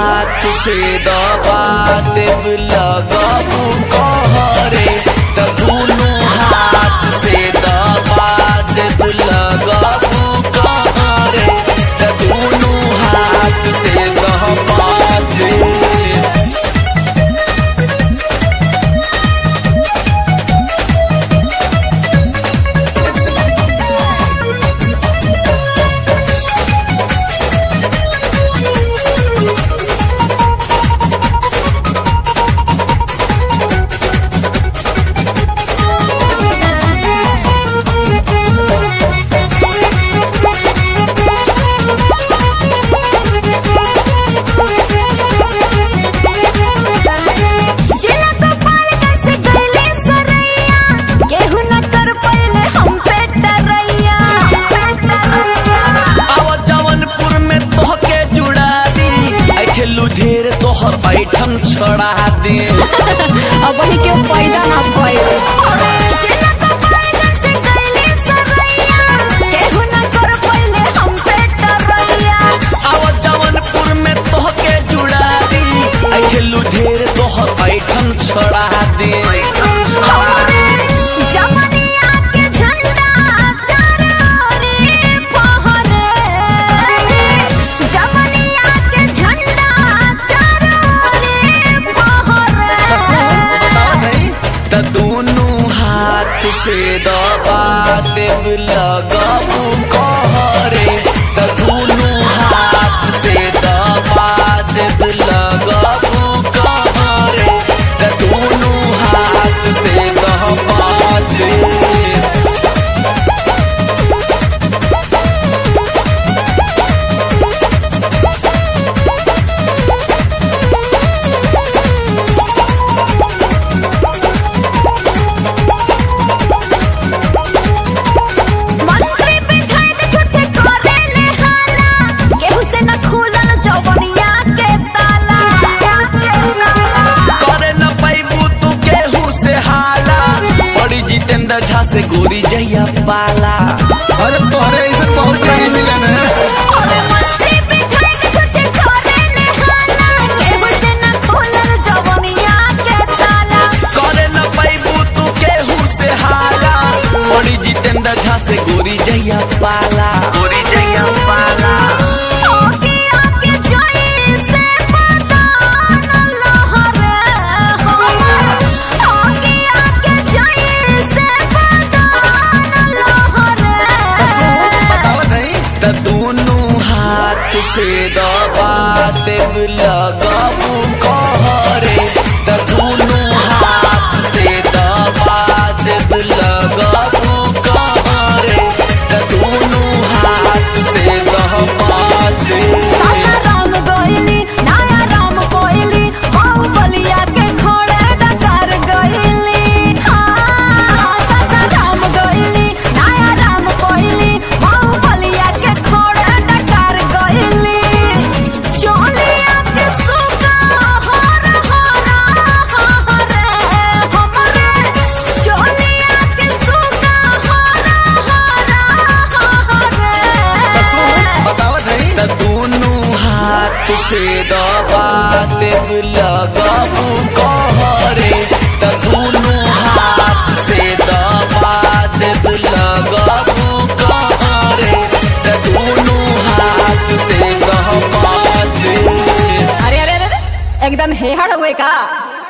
हाथ से दबा देव लगबू कहरे त दुनू हाथ से दबा देव लगबू कहरे त दुनू हाथ से दबा दे जिला गोपाल कैसे गईले सरैया केहू न कर पहिले हम पे टरैया आव जवनपुर में तोहके जुड़ा दी ऐठेलू ढेर तोहर ऐठन छड़ा दे अब वही के पैदा ना भइल जिला गोपाल कैसे गईले सरैया केहू न कर पहिले हम पे टरैया आव जवनपुर में तोहके जुड़ा दी ऐठेलू ढेर तोहर ऐठन छड़ा दे हमरे जवनिया के झंडा चारोरे फहरे जवनिया के झंडा चारोरे फहरे त दुनू हाथ से दबा देव लगबू कहरे त दुनू हाथ से दबा देव लगबू कहरे त दुनू हाथ से दबा दे मंत्री विधायक छुट्टी करे ले हाला केहू से न खुलल जवनिया के ताला करे न पैबू तू केहू से हाला बड़ी जितेंद्र झा से गोरी जहिया पाला अरे तोहरे ऐसा बहुत नहीं मिला ना अरे मंत्री विधायक छुट्टी करे ले हाला केहू से न खुलल जवनिया के ताला करे न पैबू तू केहू से हाला बड़ी जितेंद्र झा से गोरी जहिया पाला गोरी जहिया पाला आगे आगे जाई से पतान लहरे हमर आगे आगे जाई से पतान लहरे बतावत नहीं त दुनू हाथ से दबा देव लगबू कहरे त दुनू हाथ से दबा देव लगबू कहरे त दुनू हाथ से दबा दे सासा राम गइली नया राम कोइली बाऊ बलिया के खोड़े डकार गइली हाँ सासा राम गइली नया राम कोइली बाऊ बलिया के खोड़े डकार गइली चोलिया के सुगा हर हर हरे हमरे चोलिया के सुगा हर हर हरे बतावत नहीं त दुनू हाथ से दबा देव लगबू कहरे त दुनू हाथ से दबा देव लगबू कहरे त दुनू हाथ से दबा दे अरे अरे अरे एकदम हेहड़ हुए का